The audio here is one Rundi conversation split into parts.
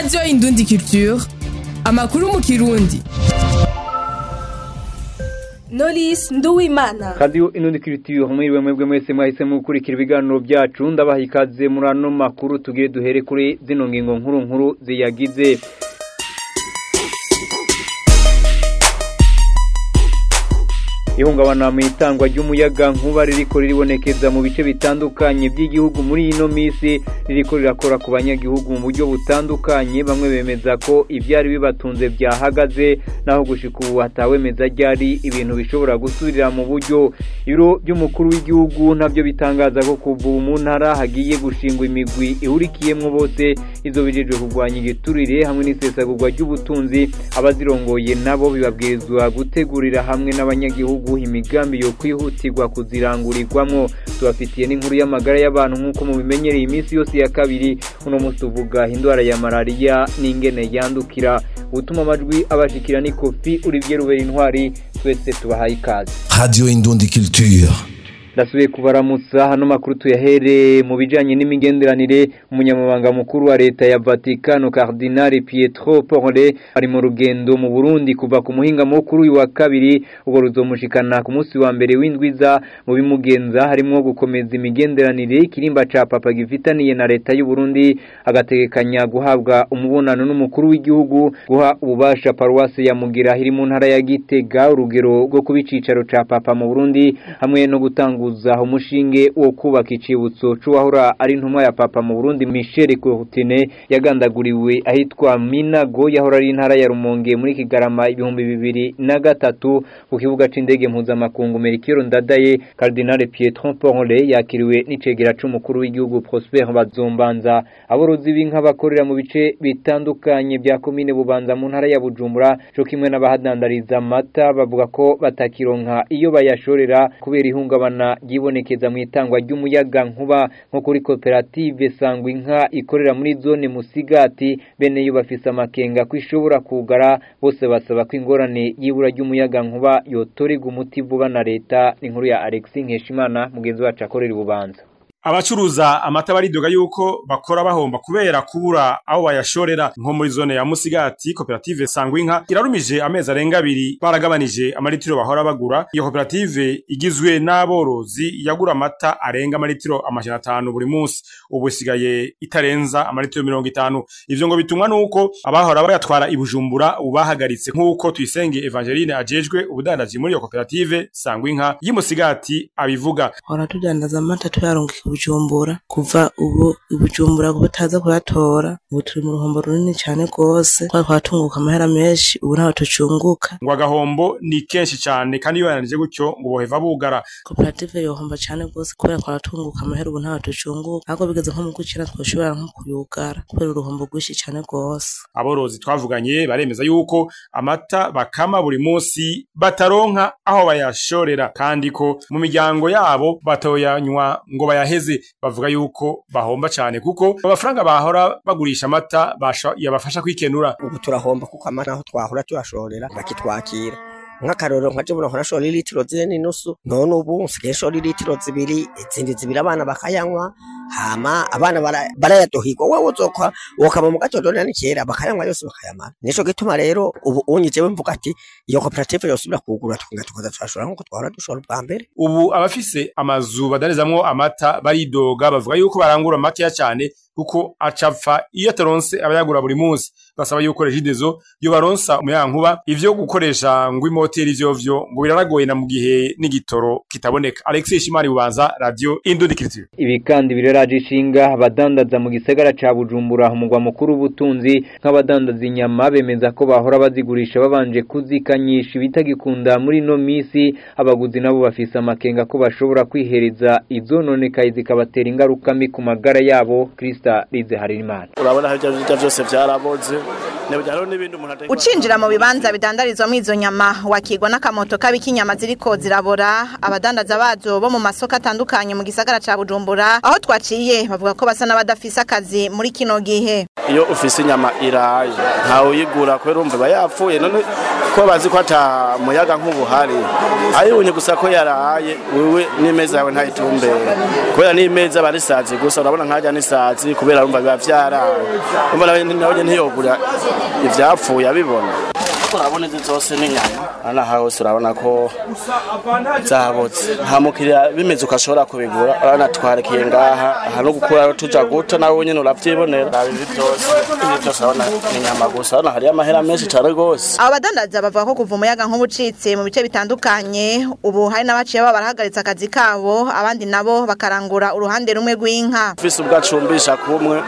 radiyo indundi culture amakuru mu kirundi Knowless Nduwimana Radio Inundi Culture mwiriwe mwebwe mwese mwahisemo gukurikira ibiganiro byacu ndabaha ikaze muri ano makuru tugire duhere kuri zino ngingo nkuru nkuru ziyagize ihungabana mu itangwa ry'umuyaga nkuba ririko riribonekeza mu bice bitandukanye by'igihugu muri ino misi ririko rirakora ku banyagihugu mu buryo butandukanye bamwe bemeza ko ibyari bibatunze byahagaze naho gushika ubu hatawemeza ryari ibintu bishobora gusubirira mu buryo ibiro by'umukuru w'igihugu nabyo bitangaza ko kuva ubu mu ntara hagiye gushingwa imigwi ihurikiyemwo bose izo bijejwe kurwanya igiturire hamwe n'isesagurwa ry'ubutunzi abazirongoye nabo bibabwirizwa gutegurira hamwe n'abanyagihugu imigambi yo kwihutirwa kuzirangurirwamwo tubafitiye n'inkuru y'amagara y'abantu nk'uko mubimenyereye iminsi yose ya kabiri uno munsi tuvuga indwara ya malariya n'ingene yandukira utuma amajwi abashikira ni kofi Olivier Rubera intwari twese tubahaye ikaze Radio Indundi Culture. ndasubiye kubaramutsa hano makuru tuyahere mu bijanye n'imigenderanire umunyamabanga mukuru wa leta ya Vatikano Cardinal Pietro Porre ari mu rugendo mu Burundi kuva ku muhinga mukuru uyu wa kabiri ubwo ruzomushikana ku munsi wa mbere w'indwiza mu bimugenza harimo gukomeza imigenderanire ikirimba ca papa gifitaniye na leta y'u Burundi agategekanya guhabwa umubonano n'umukuru w'igihugu guha ububasha paruwase ya Mugira iri mu ntara ya Gitega urugero rwo kubicicaro ca papa mu Burundi hamwe no gutanga gutanguza umushinge wo kubaka icibutso c'uwahora ari intumwa ya papa mu Burundi Michel Courtine yagandaguriwe ahitwa Minago yahora ari intara ya Rumonge muri Kigarama ibihumbi bibiri na gatatu ku kibuga c'indege mpuzamakungu Melchior Ndadaye Cardinal Pietro Porre yakiriwe n'icegera c'umukuru w'igihugu Prosper Bazombanza aborozi b'inka bakorera mu bice bitandukanye bya komine Bubanza mu ntara ya Bujumbura co kimwe n'abahadandariza amata bavuga ko batakironka iyo bayashorera kubera ihungabana ryibonekeza mu itangwa ry'umuyaga nkuba nko kuri koperative sangwa inka ikorera muri zone musigati bene yo bafise amakenga ko ishobora kugara bose basaba ko ingorane y'ibura ry'umuyaga nkuba yotorerwa umuti vuba na leta inkuru ya Alexis Nkeshimana mugenzi wacu akorera ububanza abacuruza amata baridoga yuko bakora bahomba kubera kubura aho bayashorera nko muri zone ya Musigati koperative Sangwinka irarumije amezi arenga abiri baragabanije amaritiro bahora bagura iyo koperative igizwe n'aborozi yagura amata arenga amaritiro amajana atanu buri munsi ubu isigaye itarenza amaritiro mirongo itanu ivyo ngo bitumwa nuko abahora bayatwara ibujumbura ubu bahagaritse nk'uko tuyisenge Evangeline ajejwe ubudandaji muri iyo koperative Sangwinka y'Musigati abivuga hora tudandaza amata tuyaronka bujumbura kuva ubu ibujumbura bataza kuyatora ubu turi mu ruhombo runini cyane rwose twari twatunguka amahera menshi ubu ntaho tucunguka ngo agahombo ni kenshi cyane kandi iyo yananije gutyo ngo boheva bugara koperative yohomba cyane rwose kubera twaratunguka amahera ubu ntaho tucunguka ariko bigeze nko mu gukira twoshobora nko kuyugara kubera uruhombo rwinshi cyane rwose aborozi twavuganye baremeza yuko amata bakama buri munsi bataronka aho bayashorera kandi ko mu miryango yabo batoyanywa ngo bayaheze bavuga yuko bahomba cyane kuko amafaranga bahora bagurisha amata yabafasha kwikenura ubu turahomba kuko amata aho twahora tuyashorera bakitwakira nk'akarorero nka jebuna nkora shora litiro zine n'inusu none ubu nsigaye shora litiro zibiri izindi zibiri abana bakayanywa hama abana barayaduhigwa wewe uzokwa wokama mu gatondo ni kera bakayanywa yose bakayamara nico gituma rero ubu unyi jewe mvuga ati iyo koperative yosubira kugura tukunga tukaza turashora nkuko twahora dushora ubwa mbere ubu abafise amazu badanizamwo amata baridoga bavuga yuko barangura makeya cyane kuko acapfa iyo ataronse abayagura buri munsi basaba yuko regidezo yo baronsa umuyankuba ivyo gukoresha ngo imoteri ivyo vyo ngo biraragoye na mu gihe n'igitoro kitaboneka Alexis Shimari bubanza radio Indundi Culture ibi kandi bireraje ishinga abadandaza mu gisagara ca Bujumbura umugwa mukuru w'ubutunzi nk'abadandaza inyama bemeza ko bahora bazigurisha babanje kuzikanyisha ibitagikunda muri no misi abaguzi nabo bafise amakenga ko bashobora kwihereza izononekaye zikabatera ingaruka mbi ku magara yabo Krista Lize Harimana urabona aho ibyo birya byose byaraboze hariho n'ibindi umuntu atari ucinjira mu bibanza bidandarizwamo izo nyama wakigwa n'akamoto kabika inyama ziriko zirabora abadandaza bazo bo mu masoko atandukanye mu gisagara ca bujumbura aho twaciye bavuga ko basa n'abadafise akazi muri kino gihe iyo ufise inyama iraye ntawe uyigura kubera urumva iba yapfuye none ko kuko bazi ko ata muyaga nk'ubuhari ayibonye gusa ko yaraye wewe n'imeza yawe ntayitumbere kubera n'imeza bari sazi gusa urabona nkajya n'isazi kubera urumva biba vyaraye urumva nawe nawe ntiyogura ivyapfuye abibona urabona izi zose n'inyama aha hose urabona ko zabotse nta mukiriya bimeze ukashobora kubigura urabona twarekiye ngaha aha no gukura tuja guta nawe nyene uravyibonera ibi byose ibi byose urabona n'inyama gusa urabona hariyo amahera menshi cane rwose abo badandaza bavuga ko kuva umuyaga nk'ubucitse mu bice bitandukanye ubu hari n'abaciye baba barahagaritse akazi kabo abandi nabo bakarangura uruhande rumwe rw'inka ufise ubwo acumbisha kumwe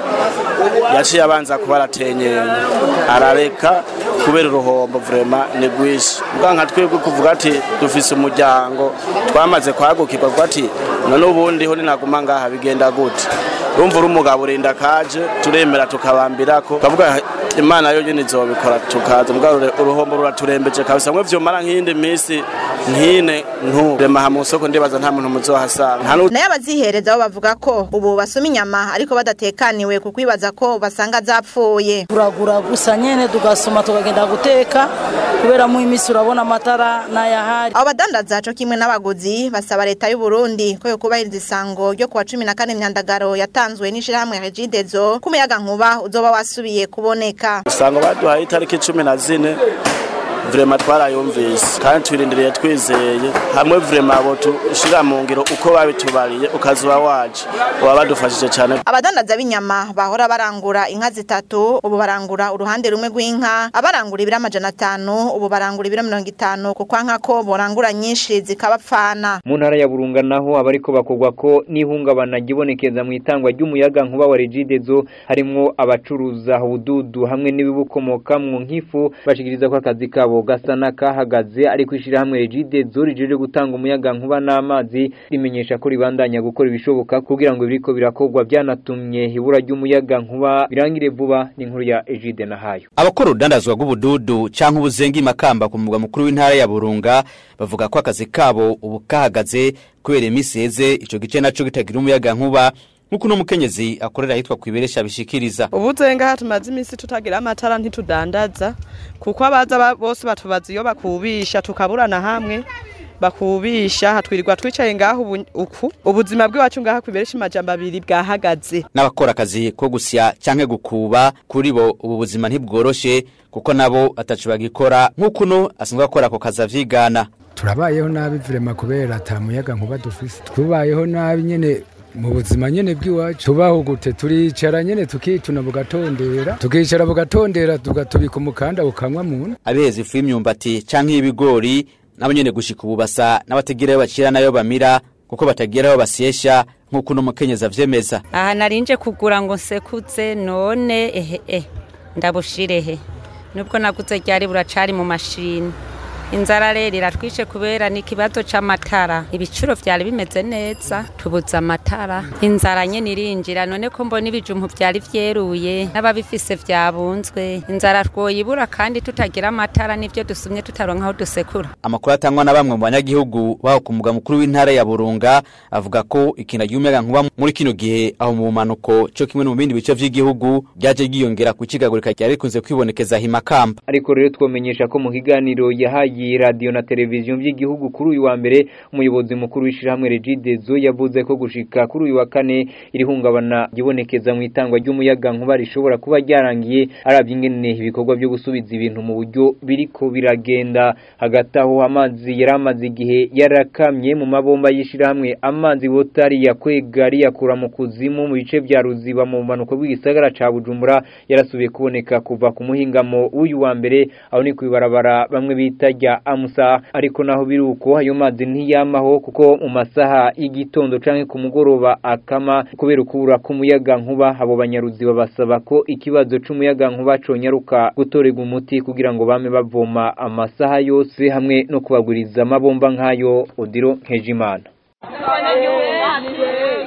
yaciye abanza kuba aratenyenya arareka kubera uruhombo vrema ni rwinshi ubwa nka twebwe kuvuga ati dufise umuryango twamaze kwagukirwa kuko ati none ubundi ho ninaguma ngaha bigenda gute urumva uri umugabo urinda kaje turemera tukabambirako kavuga imana yo nyene izobikora tukaza mbwa uruhombo ruraturembeje kabisa mwe vyomara nk'iyindi misi nkine ntu rema ha musoko ndibaza nta muntu muzohasanga nta nayo abazihereza bo bavuga ko ubu basoma inyama ariko badatekaniwe kuko bibaza ko basanga zapfuye turagura gusa nyene tugasoma tukagenda guteka kubera mu imisi urabona amatara n'ayahari abo badandaza co kimwe n'abaguzi basaba leta y'u Burundi ko yo kubahiriza isango ryo kuwa cumi na kane myandagaro yatanzwe n'ishirahamwe Regidezo ko umuyaga nkuba uzoba wasubiye kuboneka usanga baduhaye itariki cumi na zine vrema twarayumvise kandi twirindiriye twizeye hamwe vrema abo tushira mu ngiro uko babitubariye ukazuba waje uba badufashije cyane abadandaza b'inyama bahora barangura inka zitatu ubu barangura uruhande rumwe rw'inka abarangura ibiro amajana atanu ubu barangura ibiro mirongo itanu kuko nka ko borangura nyinshi zikabapfana mu ntara ya burunga naho abariko bakogwa ko n'ihungabana gibonekeza mu itangwa ry'umuyaga nkuba wa regidezo harimwo abacuruza ubududu hamwe n'ibibukomokamwo nk'ifu bashikiriza ko akazi kabo gasa n'akahagaze ariko ishirahamwe regidezo rijeje gutanga umuyaga nkuba n'amazi rimenyesha ko ribandanya gukora ibishoboka kugira ngo biriko birakogwa byanatumye ibura ry'umuyaga nkuba birangire vuba n'inkuru ya Egide Nahayo abakora urudandazwa rw'ubududu canke ubuzengi makamba ku mugwa mukuru w'intara ya Burunga bavuga ko akazi kabo ubu kahagaze kubera imisi heze ico gice naco gitagira umuyaga nkuba nkuko uno mukenyezi akorera ahitwa kwiberesha bishikiriza ubuzenga aha tumaze iminsi tutagira amatara ntitudandaza kuko abaza bose batubaza iyo bakubisha tukaburana hamwe bakubisha hatwirirwa twicaye ngaho uku ubuzima bw'iwacu ngaha kwiberesha amajambo abiri bwahagaze n'abakora akazi ko gusya canke gukuba kuri bo ubu buzima ntibworoshe kuko nabo atacu bagikora nk'uko uno asanzwe akora ako kazi avyigana turabayeho nabi vrema kubera ata muyaga nkuba dufise twubayeho nabi nyene mu buzima nyene bw'iwacu tubaho gute turicara nyene tukituna bugatondera tukicara bugatondera tugatubika umukanda ukanywa muntu abiheza ifu y'imyumbati canke y'ibigori nabo nyene gushika ubu basa n'abatagira ayo bacira nayo bamira kuko batagira ayo basyesha nk'uko uno mukenyezi avyemeza aha narinje kugura ngo nsekuze none ehe eh ndabushirehe nubwo naguze ryari buracari mu mashini inzara rero iratwishe kubera n'ikibazo c'amatara ibiciro vyari bimeze neza tubuze amatara inzara nyene irinjira none ko mbona ibijumpu vyari vyeruye n'ababifise vyabunzwe inzara twoyibura kandi tutagira amatara n'ivyo dusumye tutaronka aho dusekura amakuru atangwa na bamwe mu banyagihugu baho ku mugwa mukuru w'intara ya Burunga avuga ko ikintu ry'umuyaga nkuba muri kino gihe aho mu manuko cyo kimwe no mu bindi bice vy'igihugu ryaje giyongera ku cigagurika ryari rikunze kwibonekeza himakamba ariko rero twomenyesha ko mu kiganiro yahaye radio na televiziyo by'igihugu kuri uyu wa mbere umuyobozi mukuru w'ishirahamwe Regidezo yavuze ko gushika kuri uyu wa kane irihungabana gibonekeza mu itangwa ry'umuyaga nkuba rishobora kuba ryarangiye aravye ingene ibikorwa byo gusubiza ibintu mu buryo biriko biragenda hagati aho amazi yaramaze igihe yarakamye mu mabomba y'ishirahamwe amazi wotari yakwega yakura mu kuzimu mu bice vya ruziba mu manuko bw'igisagara ca Bujumbura yarasubiye kuboneka kuva ku muhingamo w'uyu wa mbere aho ni kwibarabara bamwe bita rya amusa ariko naho biruko ayo mazi ntiyamaho kuko mu masaha y'igitondo canke ku mugoroba akama kubera ukubura k'umuyaga nkuba abo banyaruziba basaba ko ikibazo c'umuyaga nkuba conyaruka gutorega umuti kugira ngo bame bavoma amasaha yose hamwe no kubaguriza amabomba nk'ayo odiro nkejimana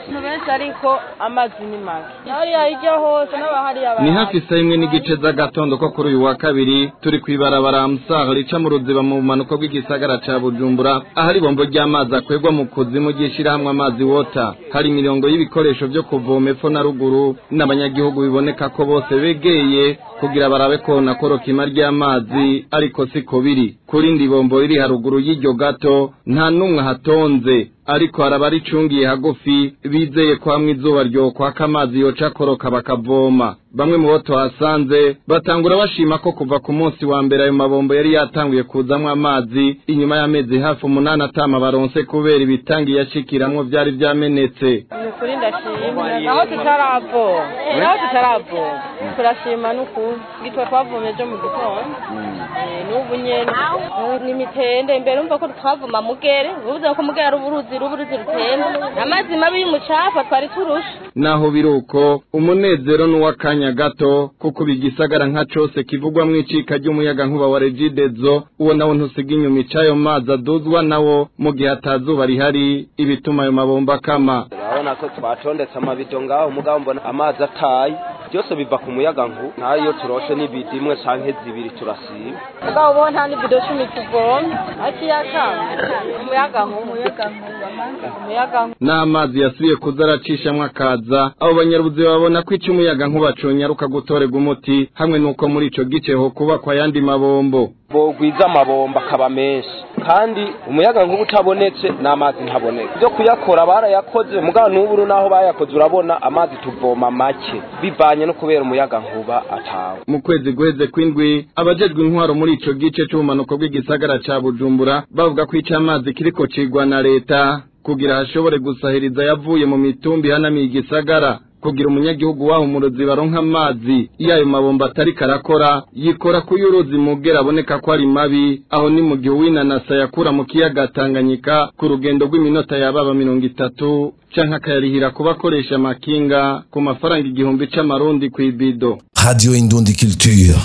menshi ariko amazi ni make hariya hirya hose n'abahariya ni hafi saa imwe n'igice z'agatondo ko kuri uyu wa kabiri turi ku ibarabara musaha rica mu ruziba mu bumanuko bw'igisagara ca bujumbura ahari ibombo ry'amazi akwegwa mu kuzimu ry'ishirahamwe amazi wota hari imirongo y'ibikoresho vyo kuvoma epfo na ruguru n'abanyagihugu biboneka ko bose begeye kugira barabe ko nakorokima ry'amazi ariko siko biri kuri ndi bombo riri haruguru y'iryo gato nta n'umwe hatonze ariko haraba ricungiye hagufi bizeye ko hamwe izuba ryokwaka amazi yoca akoroka bakavoma bamwe mu bo tuhasanze batangura bashima ko kuva ku munsi wa mbere ayo mabombo yari yatanguye kuzamwo amazi inyuma y'amezi hafi umunani atama baronse kubera ibitangi yashikiramwo vyari vyamenetse ni ukuri ndashima aho tutaravoma aho tutaravoma turashima n'ukuri gitwa twavomye ejo mu gitondo Eh, n'ubu nyene ni mitende imbere umva ko twavoma mugere uvuze ko mugere ari uburuzi ruburuzi rutemba amazi mabi y'umucafu twari turusha naho biruko umunezero n'uw'akanya gato kuko bigisagara nka cose kivugwamwo icika ry'umuyaga nkuba wa regidezo uwo nawo ntusiga inyuma icayo mazi aduzwa nawo mu gihe atazuba rihari ibituma ayo mabomba akama urabona ko twatondetse amabido ngaho mugabo mbona amazi ataye byose biva ku muyaga nku nayo turoshe n'ibidi imwe canke zibiri turasiba mugabo bo nta n'ibido cumi tuvomye akiyakanga umuyaga nku umuyaga nku umuyaga nku n'amazi yasubiye kuza aracishamwo akaza abo banyarubuzima babona ko ico umuyaga nkuba conyaruka gutorerwa umuti hamwe n'uko muri ico gice ho kubakwa ayandi mabombo bogwiza amabomba akaba menshi kandi umuyaga nkuba utabonetse n'amazi ntaboneka byo kuyakora barayakoze mugabo n'ubu naho bayakoze urabona amazi tuvoma make bivanye no kubera umuyaga nkuba atawe mu kwezi guheze kw'indwi abajejwe intwaro muri ico gice c'ubumanuko bw'igisagara ca bujumbura bavuga ko ico amazi kiriko cigwa na leta kugira hashobore gusahiriza yavuye mu mitumbi ihanamiye igisagara kugira umunyagihugu waho umurozi baronka amazi iyo ayo mabomba atari karakora yikora ku y'uruzi mugera aboneka ko ari mabi aho ni mu gihe uwinanasa yakura mu kiyaga Tanganyika ku rugendo rw'iminota yababa mirongo itatu canke akayarihira kuba akoresha amakinga ku mafaranga igihumbi c'amarundi kw'ibido Radio Indundi Culture.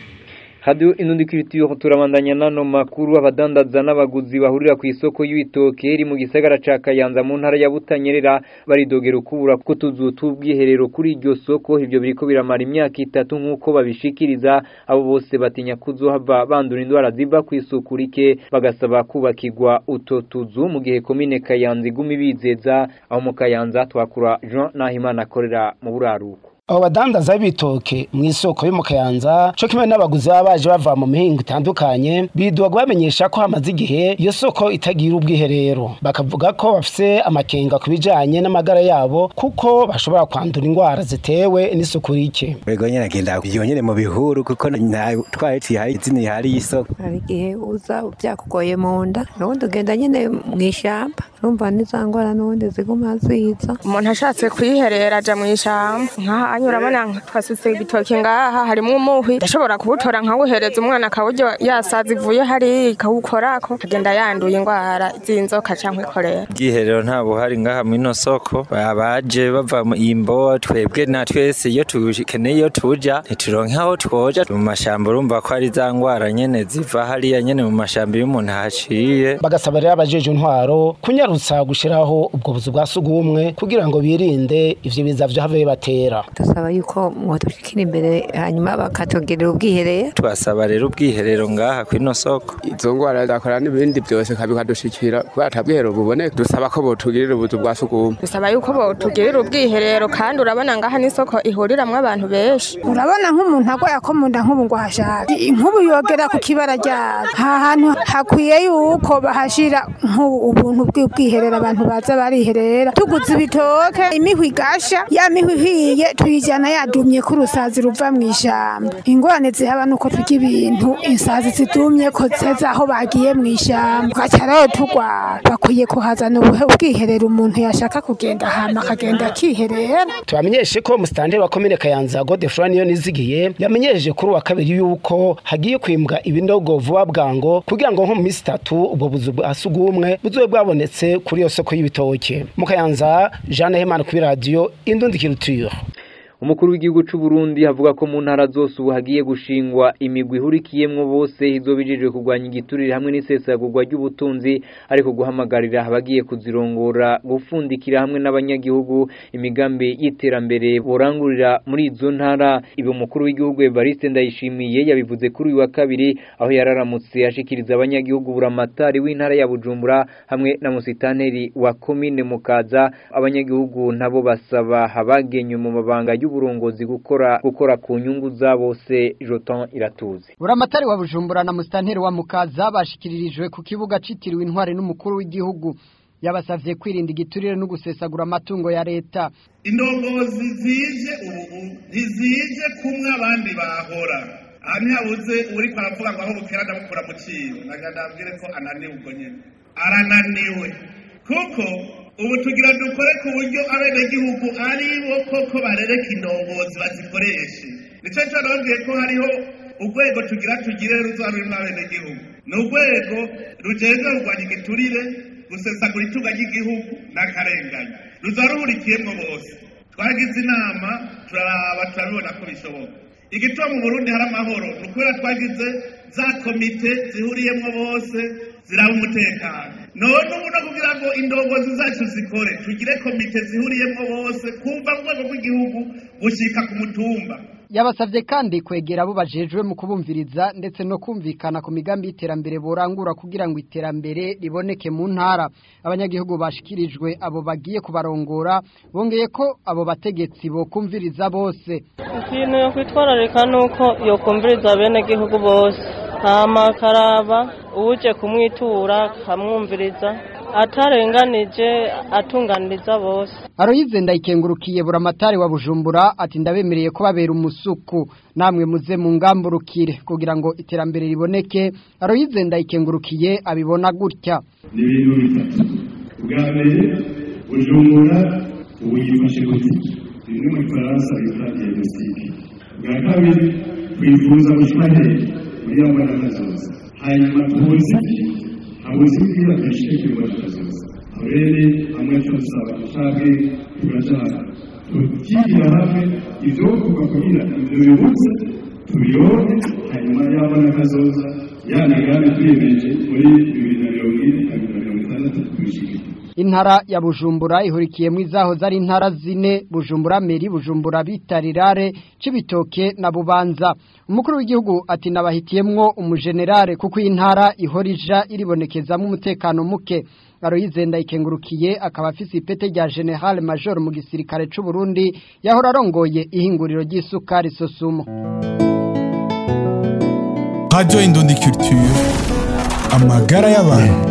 Radio Inundi Culture turabandanya nano makuru abadandaza n'abaguzi bahurira ku isoko y'ibitoke iri mu gisagara ca Kayanza mu ntara ya Butanyerera baridogera ukubura kutuzu tubwiherero kuri iryo soko ivyo biriko biramara imyaka itatu nkuko babishikiriza abo bose batinya kuzohava bandura indwara ziva ku isuku rike bagasaba kubakirwa uto tuzu mu gihe komine Kayanza iguma ibizeza aho mu Kayanza twakura Jean Nahimana akorera mu buraruko abo badandaza b'ibitoke mu isoko yo mu kayanza co kimwe n'abaguzi baba baje bava mu mihingo itandukanye bidoga bamenyesha ko hamaze igihe iyo soko itagira ubwiherero bakavuga ko bafise amakenga ku bijanye n'amagara yabo kuko bashobora kwandura indwara zitewe n'isuku rike Ego nyene agenda yonyene mu bihuru kuko nta twahetse ihari izina ihari y'isoko hari igihe uza byakugoye mu nda n'ubundi ugenda nyine mu ishyamba urumva n'iza ndwara n'ubundi ziguma ziza umuntu ashatse kwiherera aja mu ishyamba nk'aha urabona twasutse ibitoki ngaha harimo umuhwi ndashobora kuwutora nkawuhereza umwana akawurya yasaza ivuye hariya ikawukorako akagenda yanduye indwara z'inzoka canke ikorera ubwiherero nta buhari ngaha mw'ino soko abaje bava mu imbo twebwe na twese iyo tukeneye iyo tuja ntituronke aho twoja mu mashamba urumva ko ari za ngwara nyene ziva hariya nyene mu mashamba iyo umuntu ahaciye bagasaba rero abajeje intwaro kunyarutsa gushiraho ubwo buzu bwa sugumwe kugira ngo birinde ivyo biza vyahave bibatera dusaba yuko mwodushikira imbere hanyuma bakatugerera ubwiherero twasaba rero ubwiherero ngaha kw'ino soko izo ngwara zakora n'ibindi byose bikadushikira kubera ata bwiherero buboneka dusaba ko botugirira ubuzu bwa sugumwe dusaba yuko botugirira ubwiherero kandi urabona ngaha n'isoko ihuriramwo abantu benshi urabona nk'umuntu agwaye ko mu nda nk'ubu ngo ahashaka nk'ubu yogera ku kibara ryabo aha hantu hakwiye yuko bahashira nk'ubuntu bw'ubwiherero abantu baza bariherera tuguze ibitoke imihwi igasha ya mihwi ihiye tuyijyana yadumye ko urusazi ruva mu ishyamba ingorane zihaba nuko turya ibintu insazi zidumye ko zeza aho bagiye mu ishyamba tugaca rero turwara bakwiye kuhazana ubwiherero umuntu yashaka kugenda hama akagenda akiherera tubamenyeshe ko musitanteri wa komine kayanza godefroid niyo nizigiye yamenyesheje kuri uwa kabiri yuko hagiye kwimbwa ibinogo vuba bwango kugira ngo nko mu minsi itatu ubwo buzu bwa sugumwe buzobe bwabonetse kuri iyo soko y'ibitoke mu kayanza jeanne hemana kuri radiyo indundi kiruture umukuru w'igihugu c'u Burundi havuga ko mu ntara zose ubu hagiye gushingwa imigwi ihurikiyemwo bose izobijejwe kurwanya igiturire hamwe n'isesagurwa ry'ubutunzi ariko guhamagarira abagiye kuzirongora gufundikira hamwe n'abanyagihugu imigambi y'iterambere borangurira muri izo ntara ibi umukuru w'igihugu Evariste Ndayishimiye yabivuze kuri uyu wa kabiri aho yararamutse ashikiriza abanyagihugu buramatari w'intara ya Bujumbura hamwe na musitanteri wa komine Mukaza abanyagihugu nabo basaba abagenywe mu mabanga y'uburongozi gukora gukora ku nyungu za bose Jotan Iratuze buramatari wa Bujumbura na musitanteri wa Mukaza bashikiririjwe ku kibuga citiriwe intware n'umukuru w'igihugu yabasavye kwirinda igiturire no gusesagura amatungo ya leta indongozi zije ubu ntizije kumwe abandi bahora aha ntihabuze uri kwaravuga ngo aho bukera ndamukura mu cibo naga ndabwire ko ananiwe ubwo nyene arananiwe kuko ubu tugira dukore ku buryo abenegihugu ari bo koko barereka indongozi bazikoreshe nico cyo nababwiye ko hariho urwego tugira tugire ruzaba rurimwo abenegihugu ni urwego rujejwe kurwanya igiturire gusesagura itunga ry'igihugu n'akarengane ruzaba ruhurikiyemwo bose twagize inama turaraba turabibona ko bishoboka igituma mu burundi hari amahoro ni ukubera twagize za komite zihuriyemwo bose ziraba umutekano none ubu no kugira ngo indongozi zacu zikore tugire komite zihuriyemwo bose kuva mu rwego rw'igihugu gushika ku mutumba yabasavye kandi kwegera abo bajejwe mu kubumviriza ndetse no kumvikana ku migambi y'iterambere borangura kugira ngo iterambere riboneke mu ntara abanyagihugu bashikirijwe abo bagiye kubarongora bongeye ko abo bategetsi bokumviriza bose ikintu yo kwitwararika nuko yokumviriza bene gihugu bose hama karaba uje kumwitura kamwumviriza atarenganije atunganiriza bose Aroyize ndayikengurukiye buramatari wa Bujumbura ati ndabemereye ko babera umusuku namwe muze mu ngamburukire kugira ngo iterambere riboneke Aroyize ndayikengurukiye abibona gutya ni ibintu bitatu ubwa mbere bujumbura ubu yifashe gute bimwe mu gifaransa bita diagnostic ubwa kabiri kwifuza gushika hehe muri ya mbaraga zose hanyuma tuzi habuze ibwira dushike kuri mbaraga zose aho rero hamwe turasaba dushake turashaka tukigira hamwe ibyo kuva kugira ibyo bibutse tubiyone hanyuma ya mbaraga zose ya migambi twiyemeje muri bibiri na mirongo ine na bibiri na mirongo itandatu tubishike Intara ya Bujumbura ihurikiyemo izaho zari intara zine Bujumbura Meri Bujumbura Bitarirare Cibitoke na Bubanza Umukuru w'igihugu ati nabahitiyemwo umugenerale kuko intara ihorija iribonekezamo umutekano muke Aroyize ndayikengurukiye akaba afise ipete rya General Major mu gisirikare c'u Burundi yahora arongoye ihinguriro ry'isukari Sosumo Radio Indundi Culture amagara y'abantu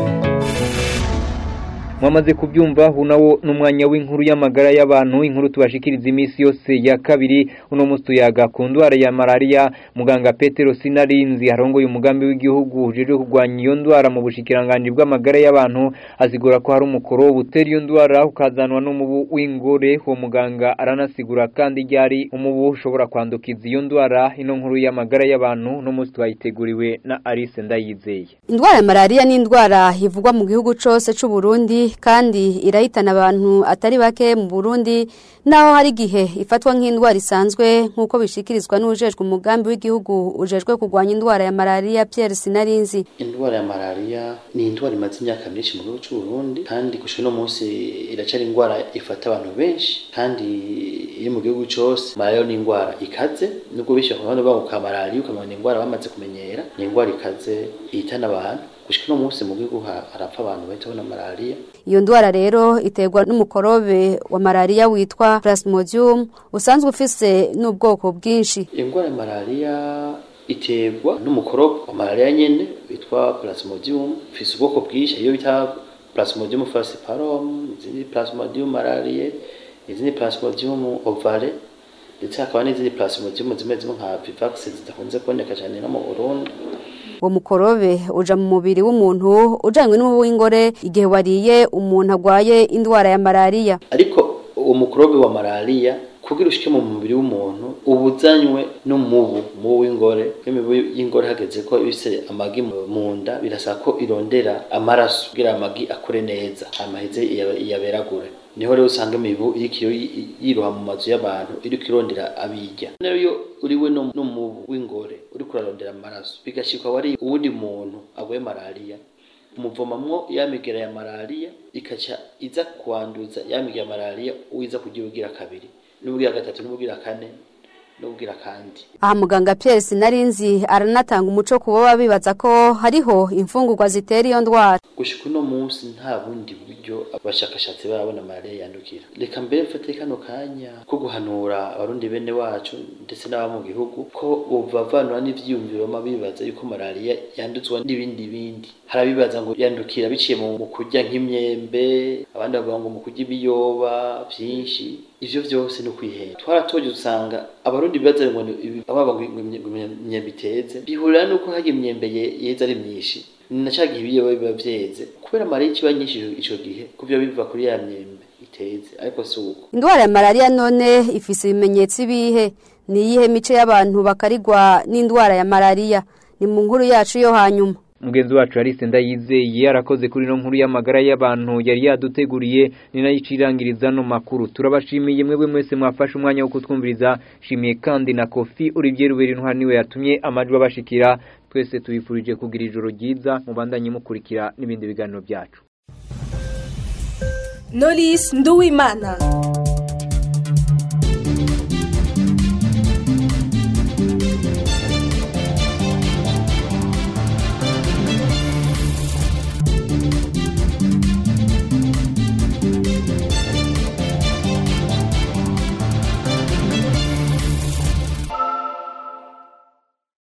mwamaze kubyumva hunawo n'umwanya w'inkuru y'amagara y'abantu inkuru tubashikiriza iminsi yose ya kabiri uno munsi tuyaga ku ndwara ya malaria muganga Petero Sinarinzi arongoye umugambi w'igihugu ujejwe kurwanya iyo ndwara mu bushikiranganje bw'amagara y'abantu asigura ko hari umukoro butera iyo ndwara ukazanwa n'umubu w'ingore uwo muganga aranasigura kandi ryari umubu ushobora kwandukiza iyo ndwara ino nkuru y'amagara y'abantu no munsi twayiteguriwe na Alice Ndayizeye Indwara ya malaria ni indwara ivugwa mu gihugu cose c'u Burundi kandi irahitana abantu atari bake mu Burundi naho hari gihe ifatwa nk'indwara isanzwe nkuko bishikirizwa n'ujejwe umugambi w'igihugu ujejwe kurwanya indwara ya malaria Pierre Sinarinzi indwara ya malaria ni indwara imaze imyaka myinshi mu gihugu cy'u Burundi kandi gushika no munsi iracari indwara ifata abantu benshi kandi iri mu gihugu cyose malaria ni indwara ikaze nubwo bishyira ku ruhande rwabo ka malaria ukamenya ni indwara bamaze kumenyera ni indwara ikaze ihitana abantu gushika no munsi mu gihugu harapfa abantu bahita na malaria iyo ndwara rero iterwa n'umukorobe wa malaria witwa plasmodium usanzwe ufise n'ubwoko bwinshi indwara ya malaria iterwa n'umukorobe wa malaria nyene witwa plasmodium ufise ubwoko bwinshi iyo bita plasmodium falciparum izindi plasmodium malariae izindi plasmodium ovale ndetse hakaba n'izindi plasmodium zimwe zimwe nka vivax zidakunze kuboneka cyane no mu Burundi uwo mukorobe uja mu mubiri w'umuntu ujanywe n'umubu w'ingore igihe wariye umuntu agwaye indwara ya malaria ariko uwo mukorobe wa malaria kugira ushike mu mubiri w'umuntu ubuzanywe n'umubu umubu w'ingore imibu y'ingore hageze ko ibise amagi mu nda birasaba ko irondera amaraso kugira amagi akure neza amaheze iyaberagure niho rero usanga imibu iriko yiroha mu mazu y'abantu iriko irondera abirya rero iyo uriwe n'umubu w'ingore uriko urarondera amaraso bigashikwa wari uwundi muntu agwaye malariya umuvomamwo ya migera ya malariya ikaca iza kwanduza ya migera ya malariya uwiza kugira ugira kabiri n'ubwira gatatu n'ubwira kane n'ubwira kandi aha muganga Pierre Sinarinzi aranatanga umuco ku baba bibaza ko hariho imfungurwa zitera iyo ndwara gushika uno munsi nta bundi buryo abashakashatsi barabona malaria yandukira reka mbere mfate kano kanya ko guhanura abarundi bene wacu ndetse n'aba mu gihugu ko bobavanura n'ivyiyumviro ma bibaza yuko malaria yanduzwa n'ibindi bindi harabibaza ngo yandukira biciye mu kurya nk'imyembe abandi bavuga ngo mu kurya ibiyoba vyinshi ivyo vyose no kwihera twaratoje usanga abarundi bibaza ngo ababa imyembe iteze bihurira nuko harya imyembe yeze ari myinshi na ca gihe ibiyoba biba vyeze kubera malaria ikiba nyinshi ico gihe kuvyo biva kuri ya myembe iteze ariko si uko indwara ya malaria none ifise ibimenyetso ibihe ni iyihe mice y'abantu bakarigwa n'indwara ya malaria ni mu nkuru yacu yo hanyuma mugenzi wacu Alice Ndayizeye yarakoze kuri no nkuru y'amagara y'abantu yari yaduteguriye ni nayo icirangiriza no makuru turabashimiye mwebwe mwese mwafashe umwanya wo kutwumviriza shimiye kandi na Kofi Olivier Ruberi ntwari niwe yatumye amajwi abashikira twese tubifurije kugira ijoro ryiza mubandanye mukurikira n'ibindi biganiro byacu Knowless Nduwimana